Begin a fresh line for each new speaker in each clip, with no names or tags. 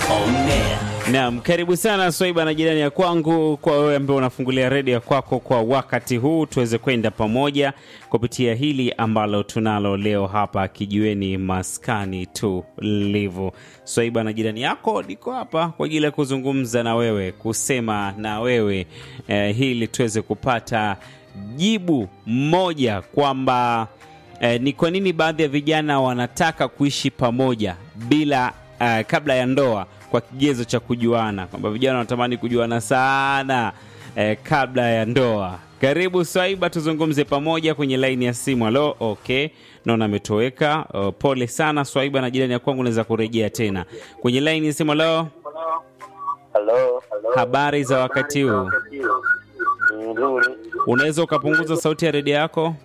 on air.
Naam, karibu sana Swaiba na jirani ya kwangu, kwa wewe ambaye unafungulia redio ya kwako kwa wakati huu, tuweze kwenda pamoja kupitia hili ambalo tunalo leo hapa kijiweni maskani tulivu. Swaiba na jirani yako niko hapa kwa ajili ya kuzungumza na wewe, kusema na wewe eh, hili tuweze kupata jibu moja kwamba eh, ni kwa nini baadhi ya vijana wanataka kuishi pamoja bila eh, kabla ya ndoa kwa kigezo cha kujuana, kwamba vijana wanatamani kujuana sana eh, kabla ya ndoa. Karibu Swaiba, tuzungumze pamoja kwenye laini ya simu. Halo, okay, naona ametoweka. Uh, pole sana Swaiba na jirani ya kwangu, naweza kurejea tena kwenye laini ya simu. Halo,
Halo,
habari za wakati huu?
nzuri.
Unaweza ukapunguza sauti ya redio yako?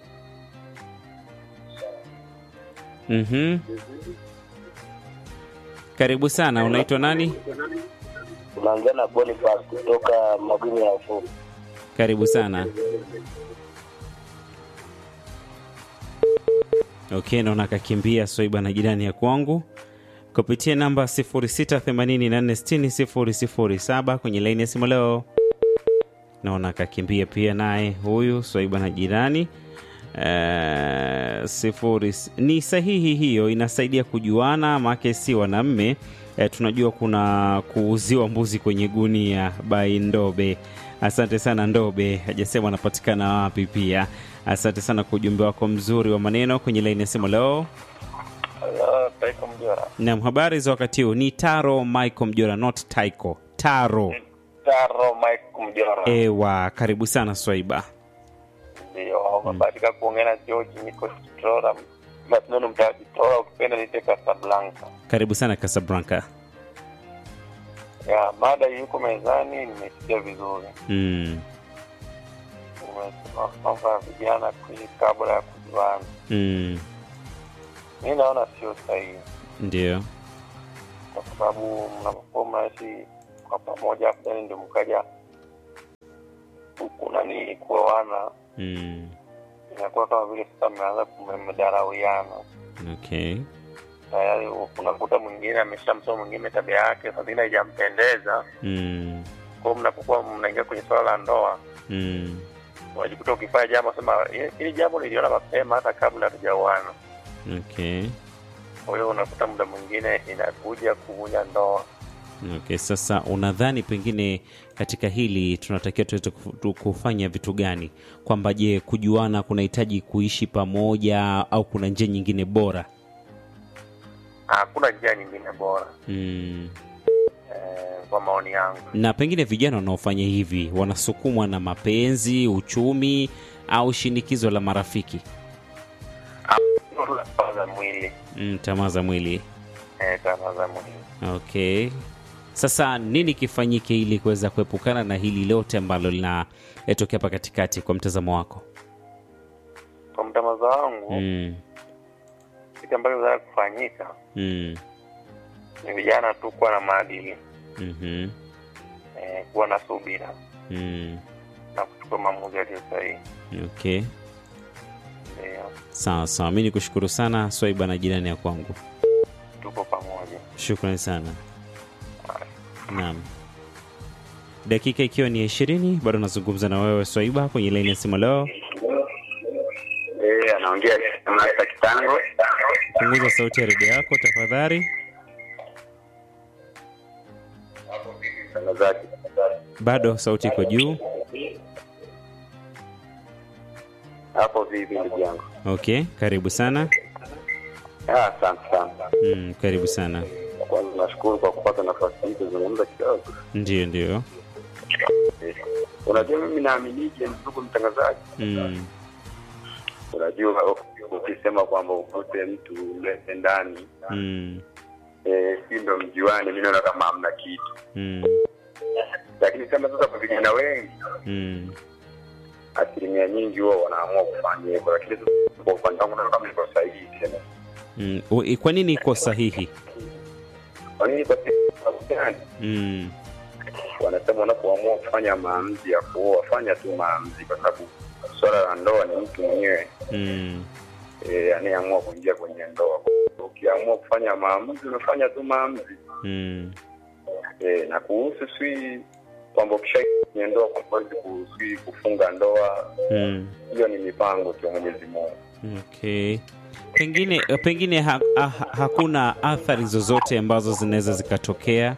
Mhm. Karibu sana. Unaitwa nani?
Unaongea na Boniface kutoka Magumi ya Ufuku.
Karibu sana. Okay, naona akakimbia Swaiba na jirani ya kwangu kupitia namba 0684600007 kwenye laini ya simu leo. Naona akakimbia pia naye huyu Swaiba na jirani Eh, sifuri ni sahihi hiyo, inasaidia kujuana, make si wanamme eh, tunajua kuna kuuziwa mbuzi kwenye gunia by Ndobe. Asante sana Ndobe, hajasema anapatikana wapi pia. Asante sana kwa ujumbe wako mzuri wa maneno kwenye laini ya simu leo.
Halo, Taiko Mjora.
Naam, habari za wakati huu? Ni Taro Michael Mjora, not Taiko. Taro.
Taro Mike Mjora.
Ewa, karibu sana Swaiba.
Ndio, umebahatika kuongea na George niko Tora. Masinono mtaji Tora ukipenda nite Casablanca.
Karibu sana Casablanca.
Ya, mada yuko mezani nimesikia vizuri.
Mm.
Umesema kwamba vijana kuishi kabla ya kujuana.
Mm.
Mi naona sio sahihi
Ndio.
kwa sababu mnapokuwa mnaishi kwa pamoja afu then ndio mkaja huku nani kuoana
Mm.
inakuwa kama vile sasa mmeanza kumdarauiana
Okay.
tayari unakuta mwingine ameshamsoma mwingine tabia yake saa zingine haijampendeza
Mm.
kwao mnapokuwa mnaingia kwenye swala la ndoa
Mm.
unajikuta ukifanya jambo sema "Hili- hili jambo niliona mapema hata kabla hatujaoana
Okay.
kwa hiyo unakuta muda mwingine inakuja kuvunja ndoa
Okay, sasa unadhani pengine katika hili tunatakiwa tuweze kufu- tu- kufanya vitu gani? Kwamba je, kujuana kunahitaji kuishi pamoja au kuna njia nyingine bora?
hakuna njia nyingine bora
Mm.
eh, kwa maoni yangu
Na pengine vijana wanaofanya hivi wanasukumwa na mapenzi, uchumi au shinikizo la marafiki?
tamaa za mwili
Mm, tamaa za mwili.
eh, tamaa za mwili
Okay. Sasa nini kifanyike ili kuweza kuepukana na hili lote ambalo linatokea hapa katikati kwa mtazamo wako?
kwa mtamazo wangu
Mm.
kitu ambacho kinaweza kufanyika
Mm.
ni vijana tu kuwa na maadili
Mhm.
eh, kuwa na subira
Mm.
na kuchukua maamuzi yaliyo sahihi
Okay.
ndio
Sawa sawa, mi nikushukuru sana Swaiba na jirani ya kwangu,
tuko pamoja
shukrani sana. Naam, dakika ikiwa ni ya ishirini, bado nazungumza na wewe Swaiba kwenye laini ya simu leo.
eh, anaongea Masta Kitango
Punguza sauti ya redio yako tafadhali.
mtangazaji
Bado sauti iko juu.
hapo vipi ndugu yangu
Okay, karibu sana.
Ah, asante sana
Mm, karibu sana.
kwanza nashukuru kwa kupata nafasi hii kuzungumza kidogo
Ndio, ndio.
Eh, unajua mimi naaminije ndugu mtangazaji
Mm,
unajua ukisema kwamba ukute mtu mlete ndani
mm,
eh, si ndo mjuane mi naona kama hamna kitu
mm,
lakini sema sasa kwa vijana wengi
mm.
asilimia nyingi huwa wanaamua kufanya hivyo lakini sasa kwa upande wangu naona kama iko sahihi tena
Mm. u- Kwa nini iko sahihi?
kwa nini kwa sababu gani
Mm,
wanasema wanapoamua kufanya maamuzi ya kuoa wafanya tu maamuzi kwa sababu swala la ndoa ni mtu mwenyewe
mm,
eh, anayeamua kuingia kwenye ndoa ukiamua kufanya maamuzi unafanya tu maamuzi
mm.
e, na kuhusu swi kwamba ukishaingia kwenye ndoa kwamba huwezi kuswi kufunga ndoa
Mm.
hiyo ni mipango tu ya mwenyezi mungu
Okay. Pengine pengine ha, ha, hakuna athari zozote ambazo zinaweza zikatokea.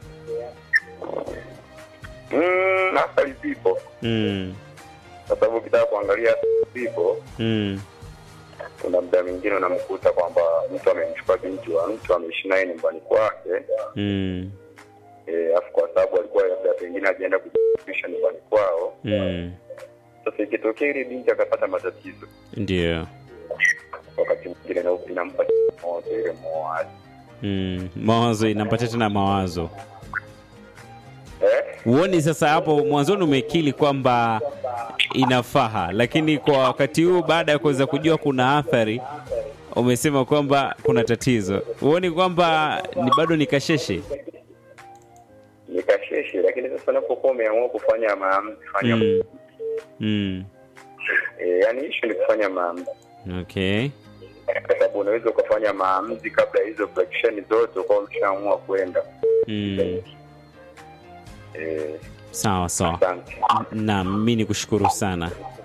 mm, athari zipo
Mm.
kwa sababu ukitaka kuangalia athari zipo
Mm.
kuna muda mwingine unamkuta kwamba mtu amemchukua binti wa mtu ameishi naye nyumbani kwake
Mm.
eh, afu kwa sababu alikuwa labda pengine ajaenda kujiisha nyumbani kwao
Mm.
sasa ikitokea ile binti akapata matatizo
Ndio.
wakati mwingine na inampa moto ile moaji
Mm. Mawazo inampatia tena mawazo.
eh?
Huoni sasa hapo mwanzoni umekili kwamba inafaha, lakini kwa wakati huu baada ya kuweza kujua kuna athari umesema kwamba kuna tatizo. Huoni kwamba ni bado ni kasheshe?
nikasheshe lakini sasa unapokuwa umeamua kufanya maamuzi fanya
Mm. Mm.
eh, yani ishu ni kufanya maamuzi
Okay.
kwa sababu unaweza ukafanya maamuzi kabla ya hizo flexion zote ukawa umeshaamua kwenda
Mm.
eh,
Sawa sawa.
asante
Naam, mimi nikushukuru sana.